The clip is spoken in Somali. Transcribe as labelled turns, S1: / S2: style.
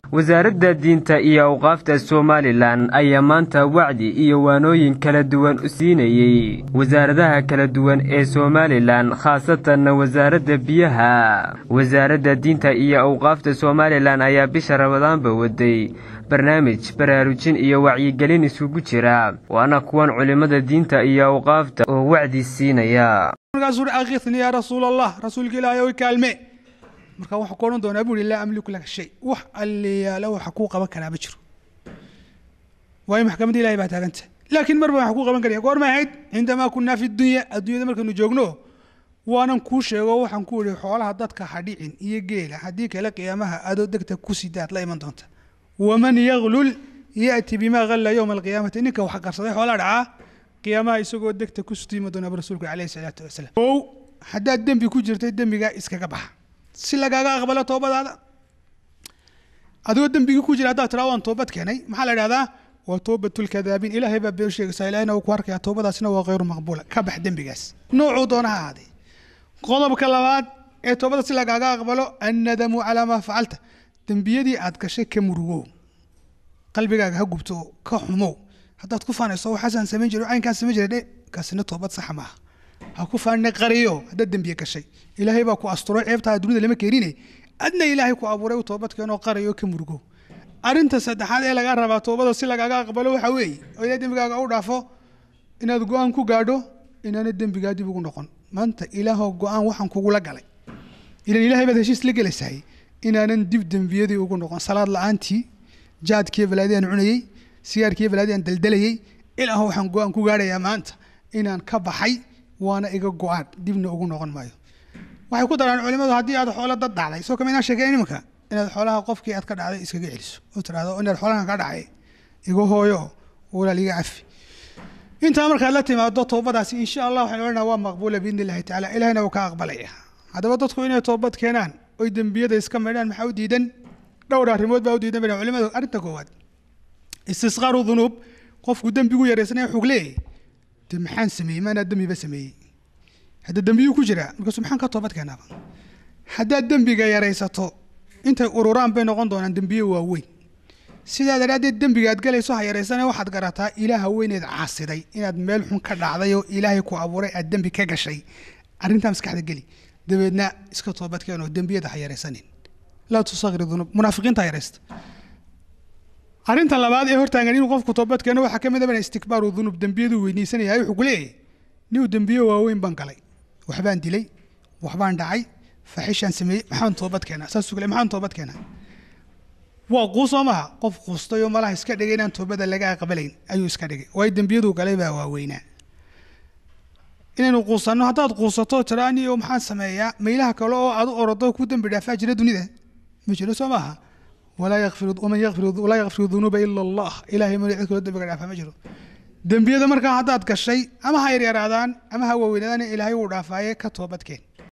S1: wasaaradda diinta iyo awqaafta somalilan ayaa maanta wacdi iyo waanooyin kala duwan u siinayey wasaaradaha kala duwan ee somalilan khaasatanna wasaaradda biyaha wasaaradda diinta iyo awqaafta somalilan ayaa bisha ramadaanba waday barnaamij baraarujin iyo wacyigelin isugu jira waana kuwan culimmada diinta iyo awqaafta oo wacdi siinaya
S2: markaasuu uhi akithni yaa rasuul allah rasuulka ilaahay oy kaalme markaa waxaa ku odhan doonaa buuri laa amliku laka shay wax alliyaala waxa kuu qaban karaa ma jiro waayo maxkamadda ilahay baa taaganta laakiin marba waxaa kuu qaban karaya goormay ahayd cindamaa kunaa fi dunya adduunyada markaynu joogno waanan kuu sheego waxaan ku ihi xoolaha dadka hadhicin iyo geela haddii kale qiyaamaha adoo degta ku sidaad la iman doonta waman yaglul ya'ti bimaa galla yowma alqiyaamati ninka wax qarsaday xoolaa dhacaa qiyaamaha isagoo degta ku sutiima doonaa rasuulka caleyhi salaatu wasalaam ow haddaad dembi ku jirtay dembigaa iskaga baxa si lagaaga aqbalo toobadaada adigoo dembigii ku jira haddaad tiraa waan toobad keenay maxaa la idhahdaa waa toobatulkadaabiin ilaahay baa been sheegaysaa ilahina uu ku arkaya toobadaasina waa khayru maqbuula ka bax dembigaas noocuu doona ha ahaadee qodobka labaad ee toobada si lagaaga aqbalo annadamu calaa maa facalta dembiyadii aad gashay ka murugow qalbigaaga ha gubto ka xumow haddaad ku faanayso waxaasaan samayn jiray caynkaan samayn jiray dhe kaasina toobad saxa maaha ha ku faanina qariyo haddaad dembiye gashay ilaahay baa ku asturay ceebtaa dunida lama keenine adna ilaahay ku abuuray u toobad keenoo qariyo ka murugow arrinta saddexaad ee lagaa rabaa toobada si lagaaga aqbalo waxaa weeye oo ilahay dembigaaga u dhaafo inaad go-aan ku gaadho inaana dembigaa dib ugu noqon maanta ilaahoo go-aan waxaan kugula galay ilan ilahay baad heshiis la gelaysahay inaanan dib dembiyadii ugu noqon salaad la-aantii jaadkiiyo balaadii aan cunayey sigaarkiiyo balaadii aan daldalayey ilaaho waxaan go-aan ku gaadhayaa maanta inaan ka baxay waana iga go-aan dibna ugu noqon maayo waxay ku daraan culimadu haddii aad xoolo dad dhacday soo kama inaan sheekeyn iminka inaad xoolaha qofkii aad ka dhacday iskaga celiso oo tidhahdo inaad xoolahan ka dhacay iga hooyo walaal iga cafi intaa markaad la timaado toobadaasi insha allah waxaan odhanaa waa maqbuula biidni illahi tacala ilahina wuu ka aqbalaya haddaba dadku inay toobad keenaan oy dembiyada iska maydhaan maxaa u diidan dhowr arrimood baa u diidan baa culimadu arrinta koowaad istisqaaru dunuub qofku dembigu yaraysanaya xug leeyahy de maxaan sameeyey maanaa dembiba sameeyey hadda dembiyuu ku jiraa markaasu maxaan ka toobad keenaaba haddaad dembiga yaraysato intay ururaan bay noqon doonaan dembiye waaweyn sidaa daraaddeed dembiga aad galayso ha yaraysane waxaad garataa ilaaha weyneed caasiday inaad meel xun ka dhacday oo ilaahay ku abuuray aad dembi ka gashay arrintaa maskaxda geli dabeedna iska toobad keen oo dembiyada ha yaraysanin laa tusakir dunuub munaafiqiinta ha yaraysta arrinta labaad ee hortaagan inuu qofku toobad keeno waxaa ka mid a istikbaaru dunuub dembiyadu weynaysanaya wuxuu ku leeyahay niu dembiye waaweyn baan galay waxbaan dilay waxbaan dhacay faaxishaan sameeyey maxaan toobad keenaa saasuu kale maxaan toobad keenaa waa quusoo maha qof quustay oo malaha iska dhigay inaan toobada laga aqbalayn ayuu iska dhigay waayo dembiyadu galay baa waaweynaa inaynu quusanno haddaad quusato tiraani oo maxaan sameeyaa maylaha kale oo aad u orodo ku dembi dhaafaa jira dunida ma jiro soo maaha walaa yakfiru waman yakfiru walaa yakfiru dunuuba ila allah ilaahay ma cid kaloo dembiga dhaafaa ma jiro dembiyada markaa haddaad gashay ama ha yaryaraadaan ama ha waaweynaadaan ilaahay wuu dhaafaaye ka toobadkeen